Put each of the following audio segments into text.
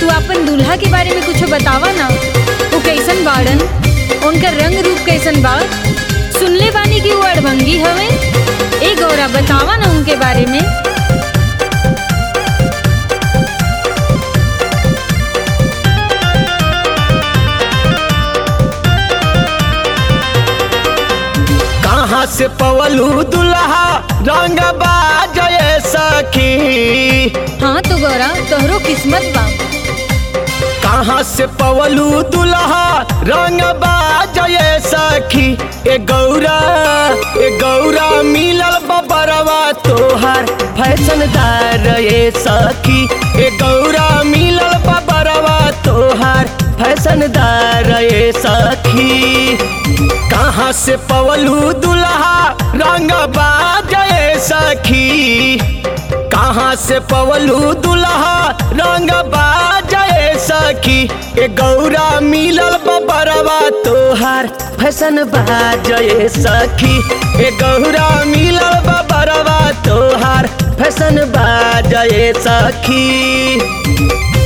तू अपन दूल्हा के बारे में कुछ बतावा ना वो कैसन बाड़न उनका रंग रूप कैसन बा सुनले बानी कि वो अड़भंगी हवे ए गौरा बतावा ना उनके बारे में कहाँ से पवलू दुल्हा रंग बाजय सखी हाँ तो गौरा तोहरो किस्मत बा कहाँ से पवलू दुल्हा रंग बाजय सखी ए गौरा ए गौरा मिलल बबरवा तोहार फैशनदार ए सखी ए गौरा मिलल बबरवा तोहार फैशनदार ए सखी कहाँ से पवलू दुल्हा रंग बाजय सखी कहाँ से पवलू दुल्हा रंग बाजय सखी ए गौरा मिलल बबरवा तोहार फैशन बाजय सखी ए गौरा मिलल बबरवा तोहार फैशन बाजय सखी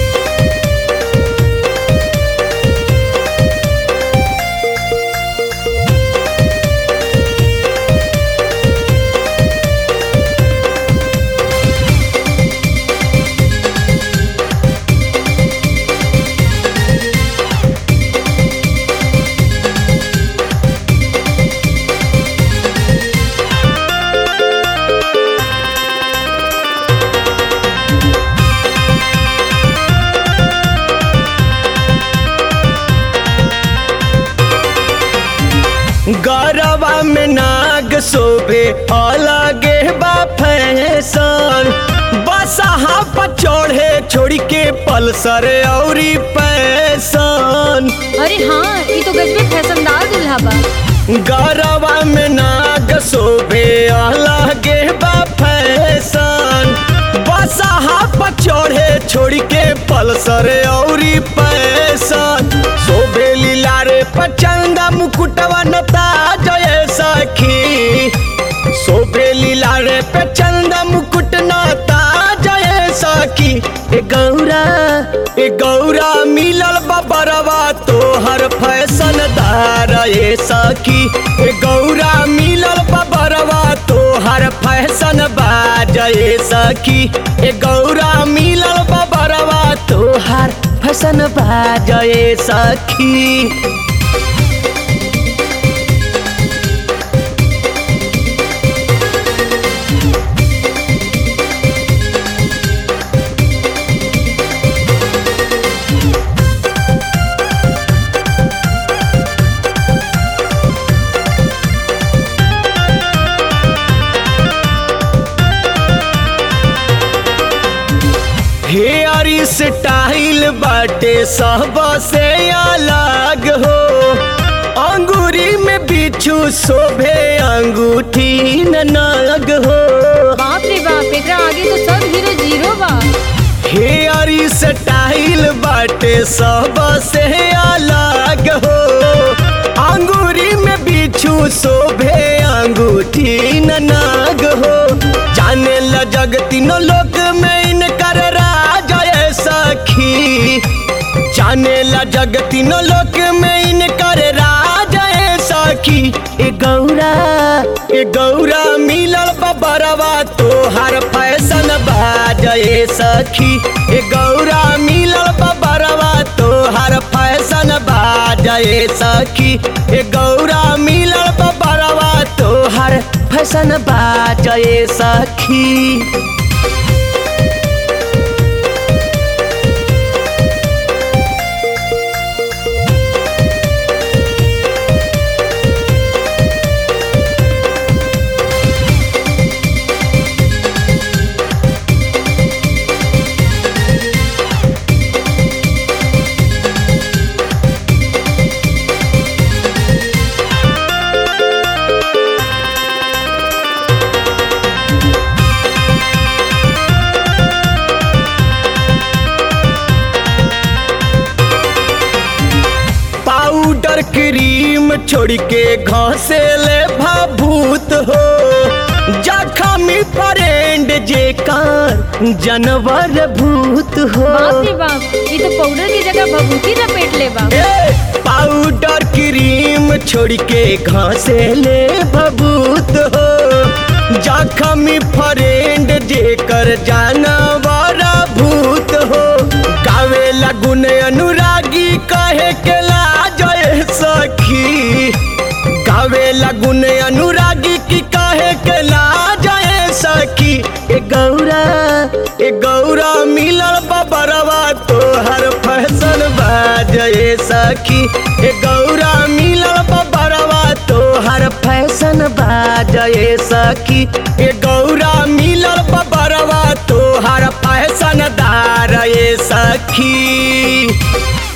गरबा में नाग शोभे अलगे बा फैशन बसहा पर चढ़े छोड़ के पल्सर औरी पैसन अरे हाँ ये तो गजबे फैशनदार दूल्हा बा गरबा में नाग शोभे अलगे बा फैशन बसहा पर चढ़े छोड़ के पल्सर औरी पैसन शोभे लीला रे पचंदा मुकुटवा नता जय सखी शोभे लीला रे पचंदा मुकुट नता जय सखी ए गौरा ए गौरा मिलल बबरवा तोहर फैशन दार ए सखी ए गौरा मिलल बबरवा तोहर फैशन बाजए सखी ए गौरा मिलल बबरवा तोहर फैशन बाजए सखी हेयर स्टाइल बाटे सब से अलग हो अंगूरी में बिच्छू शोभे अंगूठी न नग हो बाप रे बाप एकरा आगे तो सब हीरो जीरो बा हेयर स्टाइल बाटे सब से अलग हो अंगूरी में बिच्छू शोभे अंगूठी न नाग हो जाने ल जग तीनों लोक में इनकर राज है सखी जाने ला जग तीनों लोक में इनकर राज है सखी ए गौरा ए गौरा मिलल बबरवा तोहर फैशन बाजे सखी ए गौरा मिलल बबरवा तोहर फैशन बाजे सखी ए गौरा मिलल बबरवा तोहर फैशन बाजे सखी पाउडर क्रीम छोड़ के घसे ले भाभूत हो जखमी फ्रेंड जे कार जानवर भूत हो बाप रे बाप ये तो पाउडर की जगह भभूति लपेट ले बा ए, पाउडर क्रीम छोड़ के घासे ले भभूत हो जखमी फ्रेंड जेकर जानवर भूत हो गावे लगुन अनुरागी कहे के लाजय सखी गावे लगुन अनुरागी की कहे के लाजय सखी ए गौरा ए गौरा मिलल बबरवा तोहर फैशन बाजए सखी ए गौरा मिलल बबरवा तोहर फैशन बाजए सखी ए गौरा मिलल बबरवा तोहर फैशन दार ए सखी